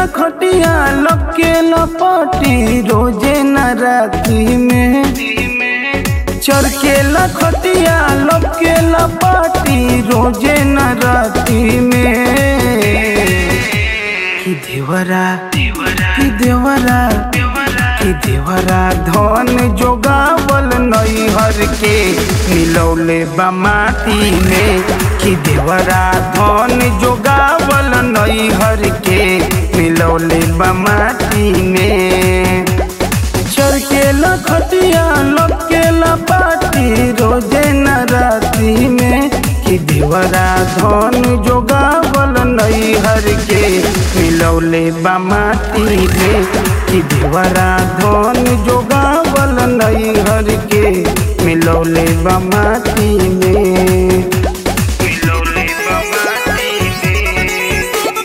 लखटिया लके लपटी रोजे न राती में चर के लखटिया लके लपटी रोजे न राती में कि देवरा कि देवरा कि देवरा धन जोगावल नैहर के मिलौले बा माटी में कि देवरा धन जोगावल नैहर के मिलौले बा माटी में चर के लखटिया लके लपाटी रोजे न राती में कि देवरा धन जोगावल नैहर के मिलौले बा माटी में कि देवरा धन जोगावल नैहर के मिलौले बा माटी में मिलौले बा माटी में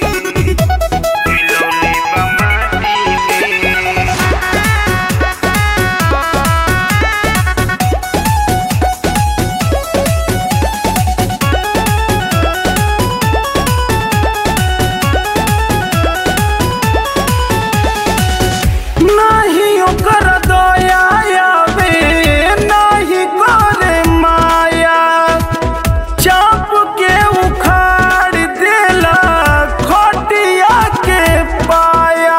मिलौले बा माटी में नाही ओकर दया आवे नाही करे माया चाप के उखाड़ देला खटिया के पाया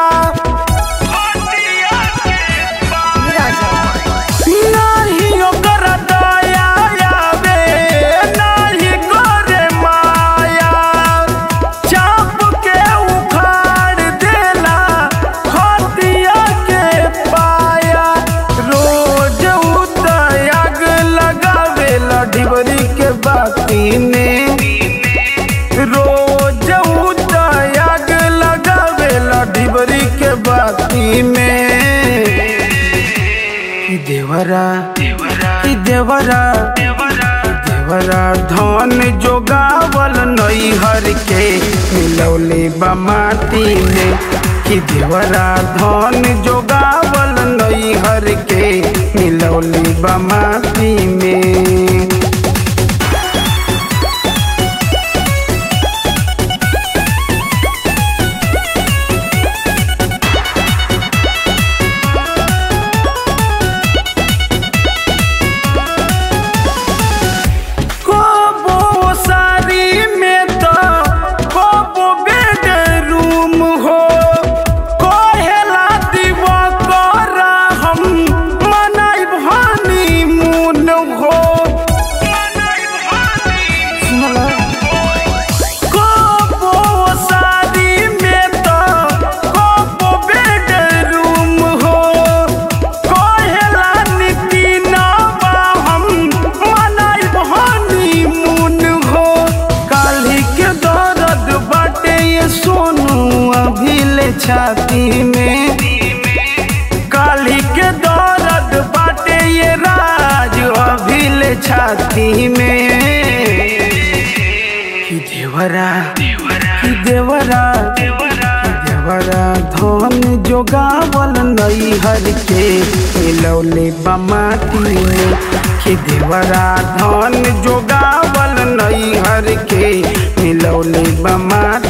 नाही ओकर दया आवे नाही करे माया चाप के उखाड़ देला खटिया के पाया रोज उतयाग लगावेला ढिबरी के बाती में रोज उतयाग लगावेला ढिबरी के बाती में कि देवरा कि देवरा कि देवरा धन जोगावल नैहर के मिलौले बा माटी में कि देवरा धन जोगावल नैहर के मिलौले बा माटी में कबो सारी में तो कबो बेडरूम हो कहेला दीवा करा हम मनाई भानी मुन हो कबो सारी में तो कबो बेडरूम हो कहेला नीति नवा हम मनाई भानी मुन हो काली के दर्द बाटे ये सोनू अभी ले छाती में काली के दर्द बाटे ये राज अभी ले छाती में कि देवरा कि देवरा कि देवरा धन जोगावल नैहर के मिलौले बमाटी में कि देवरा धन जोगावल नैहर के मिलौले बमाटी